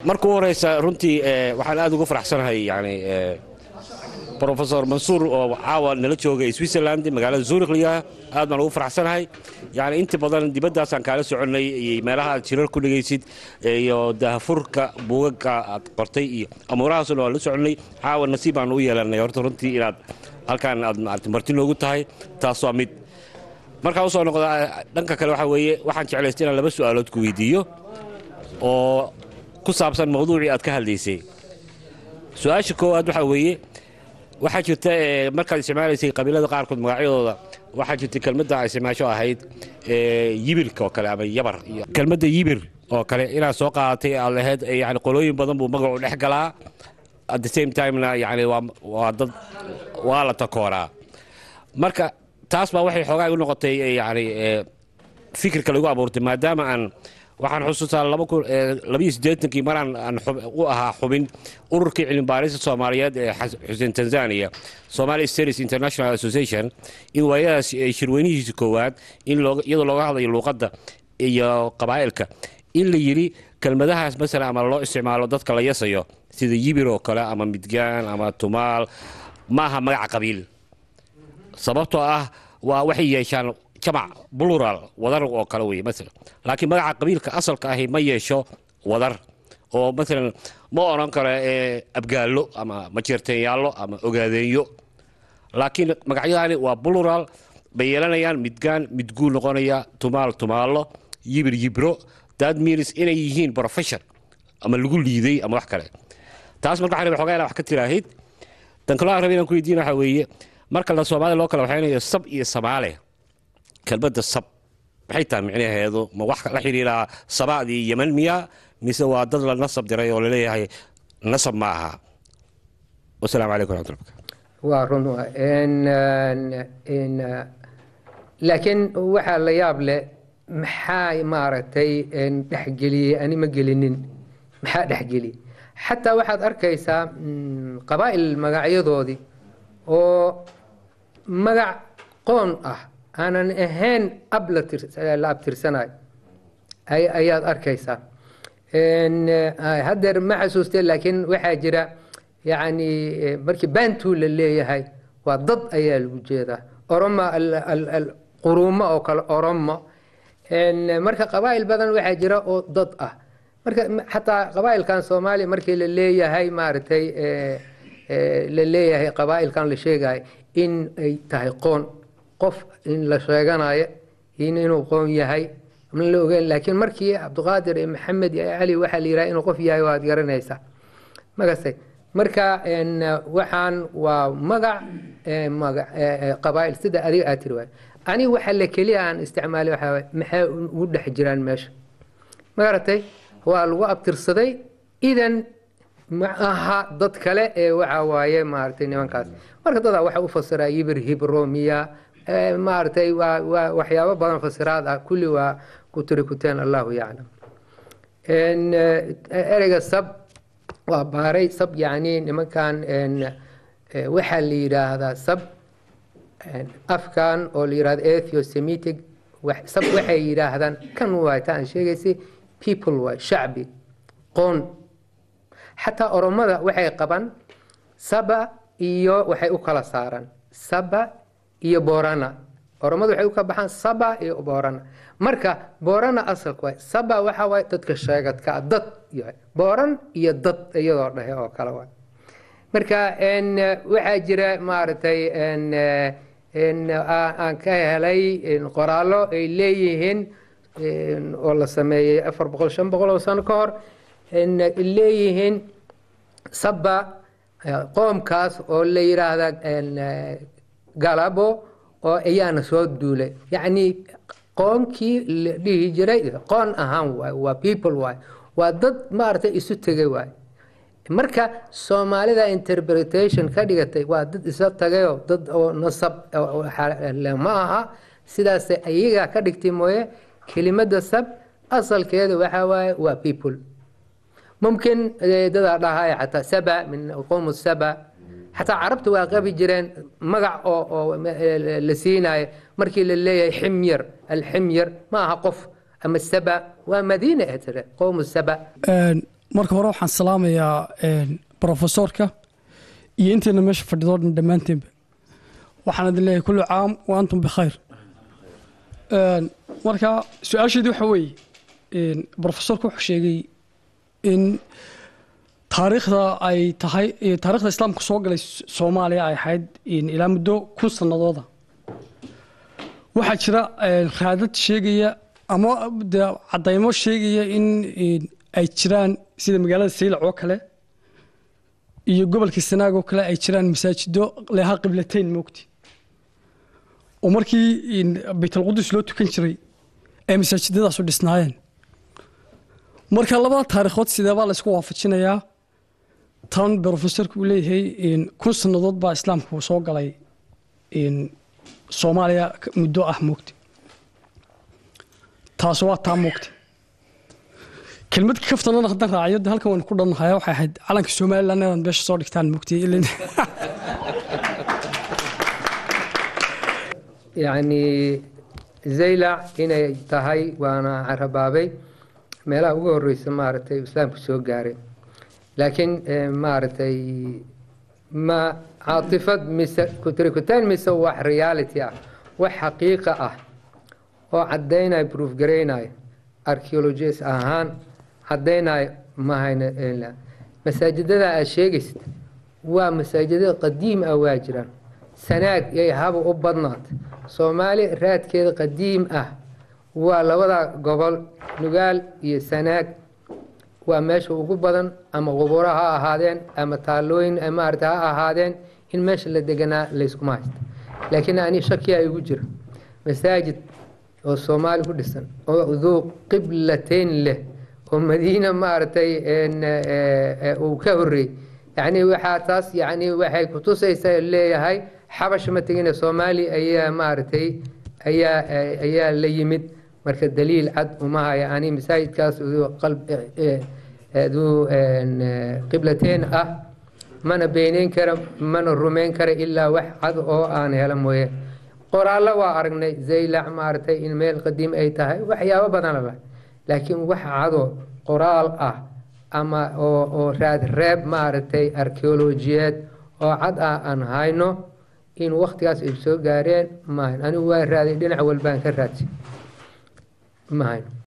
marka u horeysa runtii waxaan aad ugu faraxsanahay yani rofesor mansuur oo caawa nala joogay switzerland magaalada zurikliya aad baan ugu faraxsanahay yani inta badan dibaddaasaan kaala soconnay iyo meelaha aad jirar ku dhegaysid iyo dahafurka buugaga aad qortay iyo amuurahaasoo dhan waan la soconnay caawa nasiib baan u yeelanay horta runtii inaad halkaan aad maarata marti noogu tahay taas waa mid markaa usoo noqda dhanka kale waxaa weeye waxaan jeclaystay inaan laba su'aalood ku weydiiyo oo ku saabsan mawduucii aad ka hadlaysay su-aasha koowaad waxaa weeye waxaa jirta markaad isticmaalaysay qabiilada qaarkood magacyadooda waxaa jirtay kelmadda isticmaasho ahayd yibirka oo kale ama yabar kelmadda yibir oo kale inaad soo qaadatay aad lahayd yani qolooyin badan buu magacu dhex galaa at the same timena yani waa dad waa la takooraa marka taas baa waxay xoogaa u noqotay yani fikirka lagu abuurtay maadaama aan waxaan xusuustaa labayo siddeetankii maraan aan u ahaa xubin ururkii cilmibaarista soomaaliyeed ee xuseen tanzania somali studies international association in waayadaas shirweynihiisa koowaad in iyadoo looga hadlayo luuqadda iyo qabaa'ilka in la yidhi kelmadahaas masalan ama loo isticmaalo dadka la yasayo sida yibir oo kale ama midgaan ama tumaal ma aha magaca qabiil sababtoo ah waa waxay yeeshaan jamac bulural wadar oo kale wey maalan laakiin magaca qabiilka asalka ahi ma yeesho wadar oo maalan ma odhan karo abgaallo ama majeerteenyaallo ama ogaadeenyo laakiin magacyadaani waa bulural bay yeelanayaan midgaan midguu noqonaya tumaal tumaallo yibir yibro that means inay yihiin profession ama lagu liiday ama wax kale taas marka waxaan rabay xogaa inaa wax ka tiraahid tan kaloo aan rabay inaan ku weydiina waxaa weeye marka la soomaalida loo kala waxaynayo sab iyo samaale kelmadda sab maxay tahay micnaheedu ma wax la xidhiiraa sabaadii yeman miya mise waa dad la nasab diray oo laleeyahay nasab ma aha wasalaamu calaykum raxmatullah waa run laakiin waxaa la yaab leh maxaa maaragtay dhexgeliyey ani ma gelinin maxaa dhexgeliyey xataa waxaad arkaysaa qabaa'il magacyadoodii oo magac qoon ah aanan ahayn ab la abtirsanayo ayaad arkaysaa haddeer ma xasuustee laakiin waxaa jira yani markii bantu la leeyahay waa dad ayaa lagu jeedaa oromo quruumo oo kale oromo marka qabaa'il badan waxaa jira oo dad ah marka xataa qabaa'ilkan soomaaliya markii la leeyahay maaragtay la leeyahay qabaa'ilkan la sheegayo in ay tahay qoon qof in la sheeganayo inuu qoon yahay ma la ogeyn laakiin markii cabdiqaadir iyo maxamed iyo cali waxaa la yidhaha inuu qof yahay waad garanaysaa magase marka waxaan waa magac qabaa'il sida adiga aad tiri waay ani waxa la keliya aan isticmaalay waxaa waay maxay ugu dhex jiraan meesha magaratay waa lagu abtirsaday idan ma aha dad kale ee waxa waaye maaragtay nimankaas marka dadaa waxa u fasiraa yibir hibromiya maaragtay waa waa waxyaabo badan fasiraad ah kulli waa ku tiri kuteen allahu yaclam ereyga sab waa baaray sab yacni nimankan waxaa la yidhaahdaa sab afkan oo la yidhahdo ethio-semitic sab waxay yidhaahdaan kan waay ta aan sheegaysay people waay shacbi qoon xataa oromada waxay qaban saba iyo waxay u kala saaraan saba iyo borana oromadu waxay u kala baxaan saba iyo borana marka borana asalka waay saba waxa waay dadka sheegadka dad yahay boran iyo dad iyadoo dhahe oo kale waay marka waxaa jira maaragtay aan ka helay qoraallo ay leeyihiin oo la sameeyey afar boqol shan boqol oo sano ka hor leeyihiin saba qoomkaas oo la yidhaahda galabo oo ayaana soo duulay yacni qoomkii la dhihi jiray qoon ahaan waay waa people waay waa dad maaragtay isu tegay waay marka soomaalida interpretation ka dhigatay waa dad isa tagayoo dad oo nasab ma aha sidaas ayaga ka dhigtay mooye kelimada sab asalkeeda waxaa waaye waa people mumkin dadaa dhahaya xataa saba min qowm saba xataa carabta waa qabi jireen magac oo oo la siinayo markii la leeyahay ximyar alximyar ma aha qof ama saba waa madiina tire qowm saba marka hore waxaan salaamayaa brofesorka iyo intayna meesha fadhido dhan dhammaanteenba waxaan idin leeyahay kullu caam wa antum bikhayr marka su-aasheedii waxa weeye brofesorka wuxuu sheegay in taariikhda ay tahay taarikhda islaamka soo galay soomaaliya ay ahayd ilaa muddo kun sanadooda waxaa jira raadad sheegaya ama de cadaymo sheegaya in ay jiraan sida magaalada saylac oo kale iyo gobolka sanaag oo kale ay jiraan masaajido leha qiblateyn moogti oo markii baytalqudus loo tukan jiray ay masaajidadaasu dhisnaayeen marka labada taariikhood sideebaa la isku waafajinayaa tan brofesorka uu leeyahay kun sannadood baa islaamku soo galay soomaaliya muddo ah moogta taas waa taa moogta kelmad kaftanana haddaan raaciyo de halkan waan ku dhannahay waxay ahayd calanka somaliland inaad meesha soo dhigtaan moogta yacni zaylac inay tahay waana carabaabay meelaha ugu horeysa maaragtay islaamku soo gaaray laakiin maaragtay ma caatifad mise kutirikutaan mise wax reality ah wax xaqiiqa ah oo caddaynaya proof garaynaya archaeologist ahaan caddaynaya mahayna masaajidada aad sheegaysid waa masaajidada qadiim ah waa jiraan sanaag yay haba u badnaatay soomaali raadkeeda qadiim ah waa labada gobol nugaal iyo sanaag waa meesha ugu badan ama quburo ha ahaadeen ama taalooyin maarata ha ahaadeen in meesha la deganaa layskuma haysta laakiin ani shakiyaa igu jira masaajid oo soomaali ku dhisan oo duu qiblateyn leh oo madiina maaragtay uu ka horreey yacni waxaa taas yacni waxay kutusaysaa leeyahay xabash ma tegine soomaali ayaa maaragtay ayaa ayaa la yimid marka daliil cad uma haya ani masaajidkaas duu qiblateen ah mana beeneyn kara mana rumeyn kara ilaa wax cad oo aan hela mooye qoraallo waa aragnay zaylac maaragtay in meel qadiim ay tahay waxyaabo badanaba laakiin wax cado qoraal ah ama oo oo raad reeb maaragtay archeolojiyeed oo cad ah aan hayno in waktigaas ay soo gaareen maahan anigu waa raaday dhinac walbaan ka raadsi ma hayno